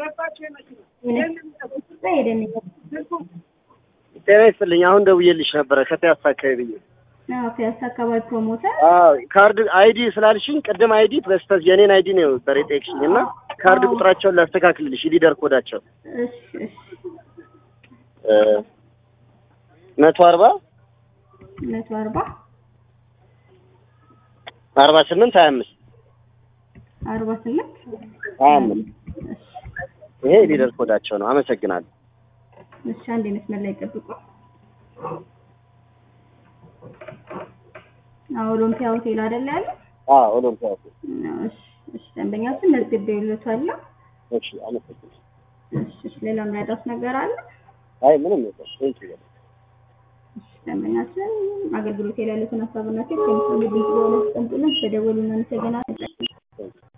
ሄደን ጤና ይስጥልኝ። አሁን ደውዬልሽ ነበረ ከፒያሳ አካባቢ ብዬ። ፒያሳ አካባቢ ፕሮሞተር አዎ ካርድ አይዲ ስላልሽኝ ቅድም አይዲ በስተት የኔን አይዲ ነው ነበር የጠየቅሽኝ እና ካርድ ቁጥራቸውን ላስተካክልልሽ ሊደር ኮዳቸው እሺ እሺ መቶ አርባ መቶ አርባ አርባ ስምንት ሀያ አምስት አርባ ስምንት ሀያ አምስት ይሄ ሊደር ኮዳቸው ነው። አመሰግናለሁ። እሺ አንድ መስመር ላይ ጠብቁ። አዎ ኦሎምፒያ ሆቴል አይደል ያለ? አዎ ኦሎምፒያ ሆቴል። እሺ እሺ ደንበኛችን መዝግቤልዎታለሁ። እሺ አመሰግናለሁ። እሺ እሺ ሌላ የሚያጣስ ነገር አለ? አይ ምንም የለም። ቴንኪው እሺ ደንበኛችን አገልግሎት ላይ ያሉትን ሀሳብና ቴክ ከሚሰሙ ድምጽ በሆነ አስቀምጡልን። ተደወሉና እናመሰግናለን።